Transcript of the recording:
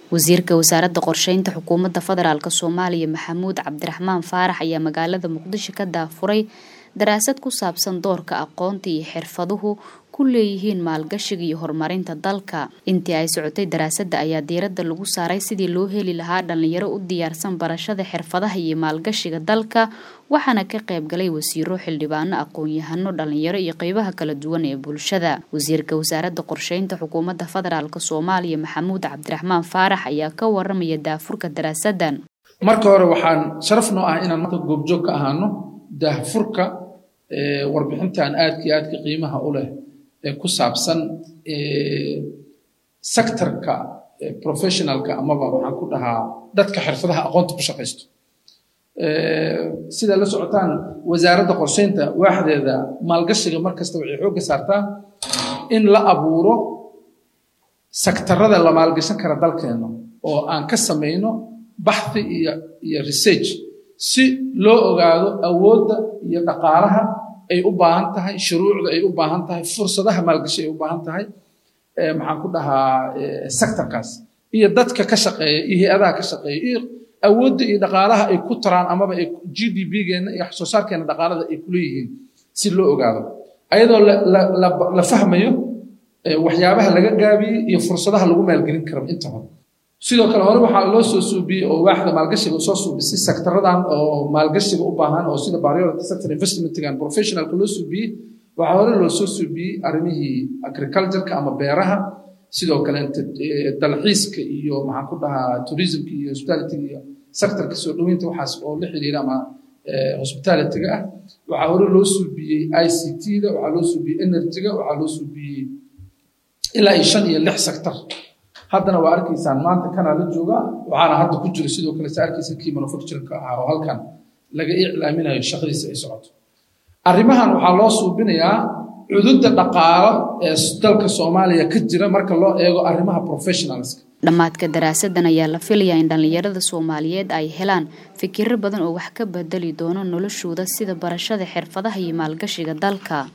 wasiirka wasaaradda qorsheynta xukuumadda federaalk soomaaliya maxamuud cabdiraxmaan faarax ayaa magaalada muqdisho ka daafuray daraasad ku saabsan doorka aqoonta iyo xirfaduhu ku leeyihiin maalgashiga iyo horumarinta dalka intii ay socotay daraasadda ayaa diiradda lagu saaray sidii loo heli lahaa dhalinyaro u diyaarsan barashada xirfadaha iyo maalgashiga dalka waxaana ka qayb galay wasiiro xildhibaano aqoon-yahano dhalinyaro iyo qeybaha kala duwan ee bulshada wasiirka wasaaradda qorsheynta xukuumadda federaalk soomaaliya maxamuud cabdiraxmaan faarax ayaa ka waramaya daafurka daraasaddan marka hore waxaan sharaf noo ah inaan maanta goobjoog ka ahaano daahfurka warbixintan aadka iyo aadka qiimaha u leh ee ku saabsan sectorka professionalka amaba waxaan ku dhahaa dadka xirfadaha aqoonta ku shaqaysto sida la socotaan wasaaradda qorsheynta waaxdeeda maalgashiga mar kasta waxay xoogga saartaa in la abuuro sektarada la maalgashan kara dalkeena oo aan ka samayno baxthi iyo iyo research si loo ogaado awoodda iyo dhaqaalaha ay u baahan tahay shuruucda ay u baahan tahay fursadaha maalgashi ay u baahan tahay maxaan ku dhahaa sectorkaas iyo dadka ka shaqeeya iyo hay-adaha ka shaqeeya iyo awoodda iyo dhaqaalaha ay ku taraan amaba ay g d p-geena iyo wax soo saarkeena dhaqaalada ay kuleeyihiin si loo ogaado ayadoo la fahmayo waxyaabaha laga gaabiyey iyo fursadaha lagu maalgelin karo inta hore sidoo kale hore waxaa loo soo suubiyey oo waaxda maalgashiga soo suubisay sectaradan oo maalgashiga u baahan oo sida priority sector investmentgan professionalka loo suubiyey waxaa hore loo soo suubiyey arrimihii agricultureka ama beeraha sidoo kale dalxiiska iyo maxaan ku dhahaa tourismka iyo hospitalityga iyo sectorka soo dhoweynta waxaas oo la xiriira ama hospitalityga ah waxaa hore loo suubiyey i c t-da waxaa loo suubiyey energyga waxaa loo suubiyey ilaa iyo shan iyo lix sector haddana waa arkaysaan maanta kanaa la jooga waxaana hadda ku jira sidoo kale sa arkaysa kii manufacturingka ahaa oo halkan laga iclaaminayo shaqadiisa ay socoto arrimahan waxaa loo suubinayaa cududda dhaqaalo ee dalka soomaaliya ka jira marka loo eego arrimaha professionalska dhammaadka daraasaddan ayaa la filayaa in dhallinyarada soomaaliyeed ay helaan fikiro badan oo wax ka bedeli doono noloshooda sida barashada xirfadaha iyo maalgashiga dalka